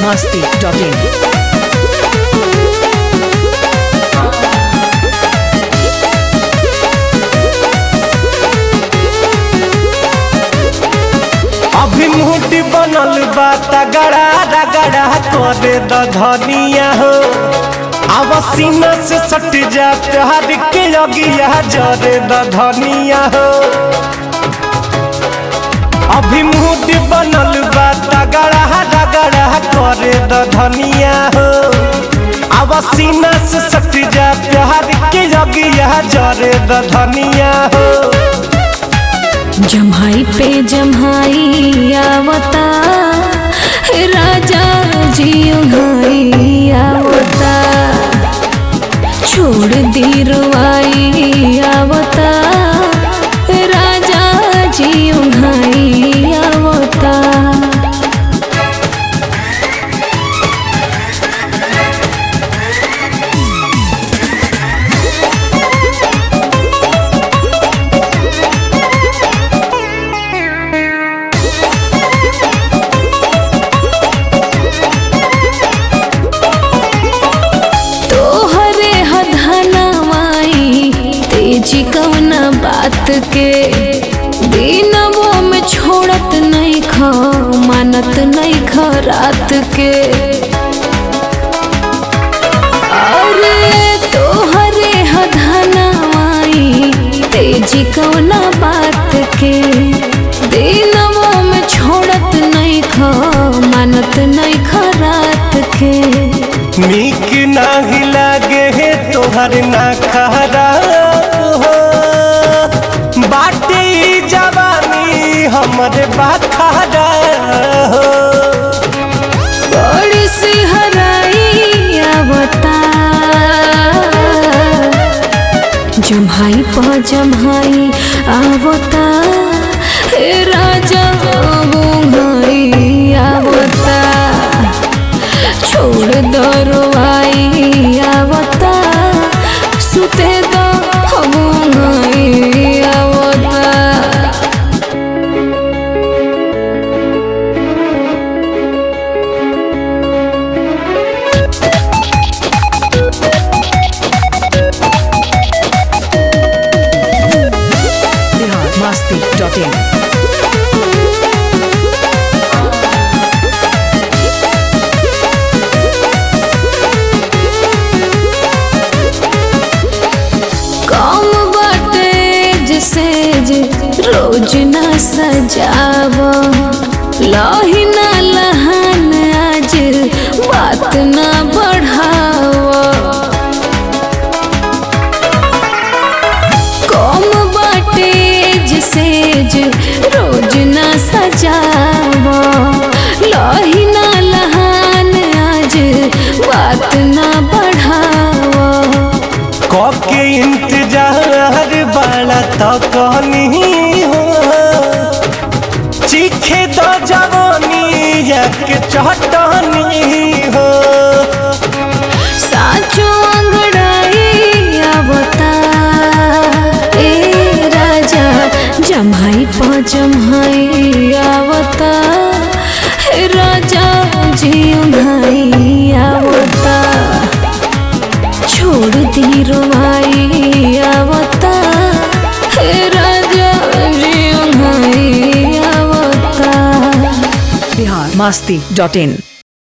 masti.in. अभी मुहटी बनल बा तगड़ा रगड़ा करे द धनिया हो अब सीना से सट जा प्यार के अगिया जरे द धनिया हो अभी मुहटी बनल बा तगड़ा रगड़ा करे द धनिया हो अब सीना से सट जा प्यार के अगिया जरे द धनिया हो जम्हाई पे जम्हाई आवता हे राजा जी उघाई आवता छोड़ दी रुआई आवता हे राजा जी उघाई आवता तोहरे हधनवाई तेजी कवना बात के दिनवो में छोड़त नहीं ख मानत नहीं ख रात के अरे तोहरे हधनवाई तेजी कवना बात के दिनवो में छोड़त नहीं ख मानत नहीं ख रात के नीक नाही लागे हे तोहर ना खरा हो बाटे ई जवानी हमरे बाखरा हो बड़ी सी हराई आवता जम्हाई प जम्हाई आवता हे राजा बुंगाई आवता छोड़ दरवाई आवता सुते दो बुंगाई आवता Bihar masti.in. कम बाटे जिसे जे रोज ना सजाव लही ना लहान आज बात ना बढ़ाव कम बाटे जिसे जे रोज ना सजाव लही ना लहान आज बात ना बढ़ाव कके इंतजार बाला तो कहनी हो चीखे तो जवानी के चटनी हो साचो अंगड़ाई आवता ए राजा जम्हाई प जम्हाई आवता हे राजा जी उघाई आवता छोड़ दी रुआई आवता हे राजा जी उघाई आवता Bihar masti.in.